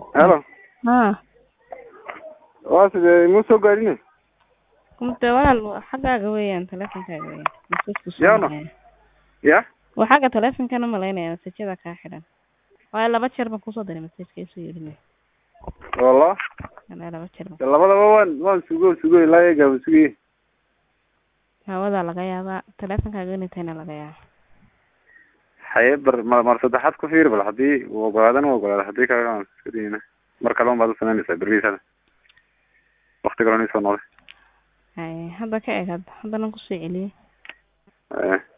halo haa waa sidee imuu soo gaadhine kumte walaal xaggaaga weeyaan teleefonkaaga weeyaan masajku soo Yaana? dhacaya. ya waa xagga teleefonkana malaynaya masajada kaa xidhan waayo laba jeer baan kusoo diray masajka isu yidhi walla anaa laba jeer baan de labadaba waan waan sugo sugo ilaa eega waan sugayey hawadaa laga yaabaa teleefonkaaga inay tahayna laga yaaba haye bar mar mar saddexaad ku fiiri bal haddii uu ogolaadana uu ogolaada haddii kalena waan iska dayna mar kale un baad u samaynaysaa berriisada wakti kalena isoo noqday haye hadda ka eg hadda haddana kusoo celiyey Eh.